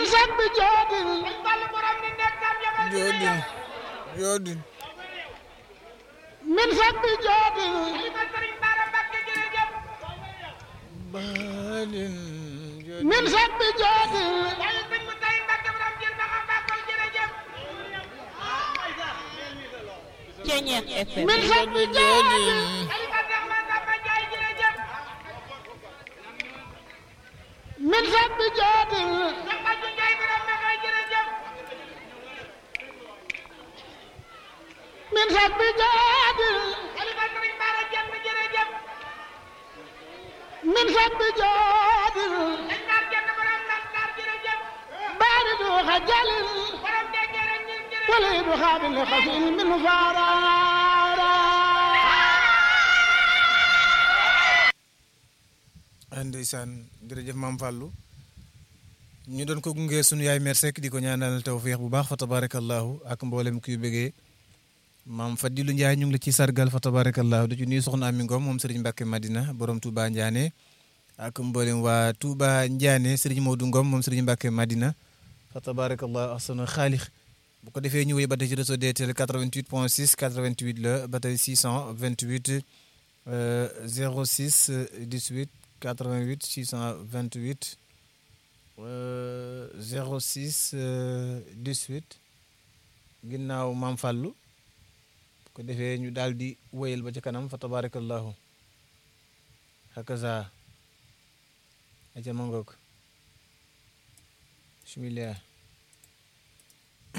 min sabbi joodin joodin joodin min sabbi joodin baadin joodin min sabbi joodin Ceñeex FM min sabbi joodin min sabbi joodin min sabbi joodin min sabbi joodin baari du xajalin wala du xaabil xasin min faaraara ndeysaan jërëjëf maam Fallou ñu doon ko gunge sunu yaay mère Seck di ko ñaanal tawféex bu baax fa tabarakallahu ak mboolem kuy bëggee maam Fadilou Ndiaye ñu ngi la ci sargal fa tabarakallahu di ci nuyu soxna Ami Ngom moom Serigne Mbacke Madina borom Touba Ndiané ak mboolem waa Touba Ndiané Serigne Modou Ngom moom Serigne Mbacke Madina fa tabarakallahu ahsana xaalix bu ko defee ñu wéy ba tey ci réseau DTL 88 point 6 88 la ba tey 628 euh, 06 18 88 628 euh, 06 euh, 18 ginnaaw maam Fallou bu ko defee ñu daal di wéyal ba ca kanam fa tabarakallahu hakaza aca ma ngoog bismillah